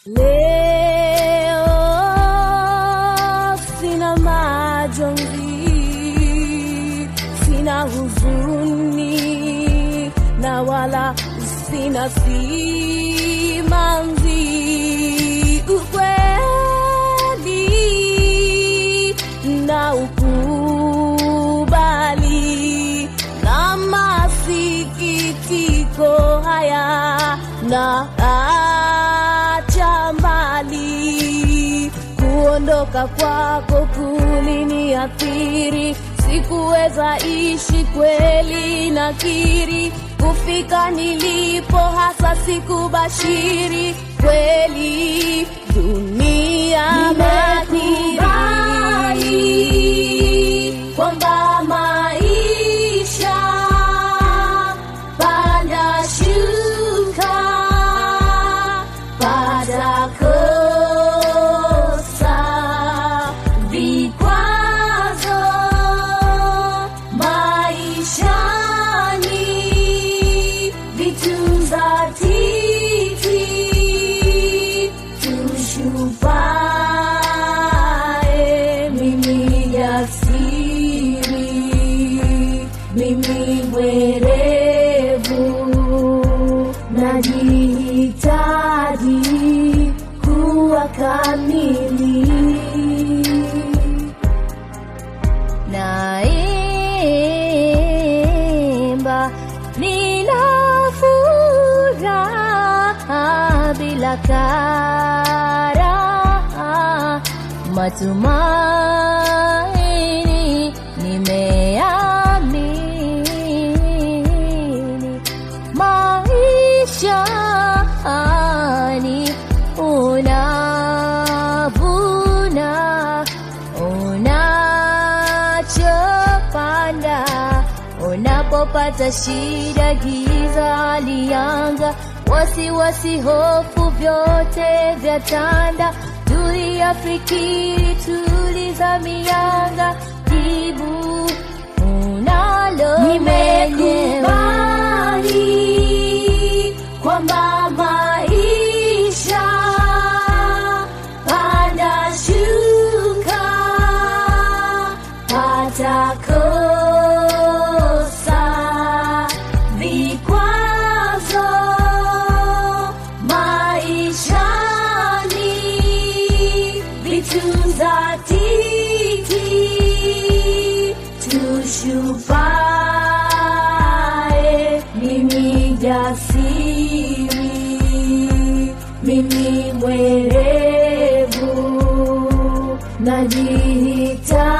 Leo sina majonzi, sina huzuni na wala sina simanzi. Ukweli na ukubali na masikitiko haya na acha mbali kuondoka kwako kuliniathiri sikuweza ishi kweli nakiri kufika nilipo hasa sikubashiri kweli dunia madhiri kwamba maisha panda shuka pada kosa vikwazo maishani vitu za titi tushupae mimi jasiri mimi mwerevu najihitaji kuwa kamili naimba nina furaha bila karaha matumaini nimeamini maishani unavuna unachopanda unapopata shida giza lianga wasiwasi hofu vyote vya tanda tulia fikiri tuliza mianga jibu unalo nimekubali kwamba maisha panda shuka pata kosa vikwazo maishani vitu za titi tushupae mimi jasiri mimi mwerevu najihitaji